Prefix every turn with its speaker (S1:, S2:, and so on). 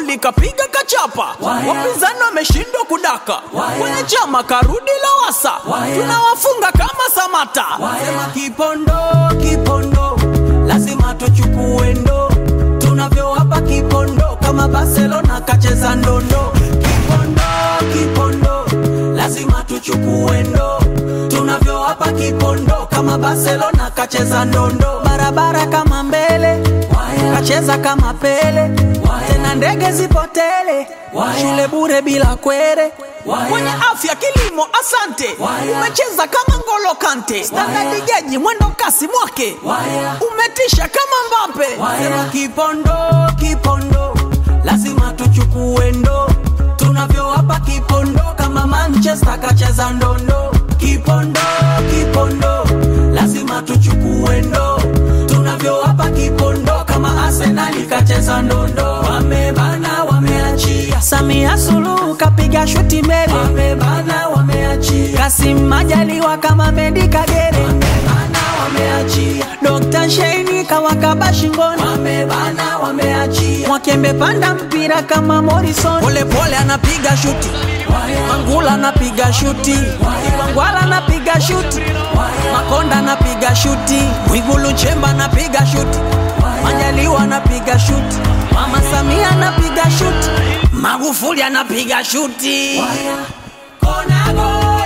S1: Magufuli kapiga kachapa, wapinzani wameshindwa kudaka, kwenye chama karudi Lowassa, tunawafunga kama Samata. Sema Kipondo, Kipondo, lazima tuchukue ndo, tunavyowapa Kipondo kama Barcelona kacheza ndondo. Kipondo, Kipondo, lazima tuchukue ndo, tunavyowapa Kipondo kama Barcelona kacheza ndondo. Barabara kama mbele, kacheza kama Pele, tena ndege zipotele, shule bure bila kwere kwenye afya kilimo, asante. Umecheza kama Ngolo Kante, standard geji, mwendo kasi mwake, umetisha kama Mbappe. Sema Kipondo, Kipondo, lazima tuchukue ndo, tunavyowapa Kipondo kama Manchester kacheza ndondo. Kipondo, Kipondo, lazima tuchukue ndo, tunavyowapa Kipondo kama Arsenal kacheza ndondo. Wamebana, wameachia. Samia Suluhu kapiga shuti mbele, wamebana, wameachia. Kasim Majaliwa kama Mendi Kagere, wamebana, wameachia. Dr. Sheini kawakaba shingoni, wamebana, wameachia. Mwakembe panda mpira kama Morrison, pole pole anapiga shuti Mangula anapiga shuti, Wangwala anapiga shuti, Makonda anapiga shuti, Mwigulu Nchemba anapiga shuti, Majaliwa anapiga shuti, Mama Samia anapiga shuti, Magufuli anapiga shuti. Konago.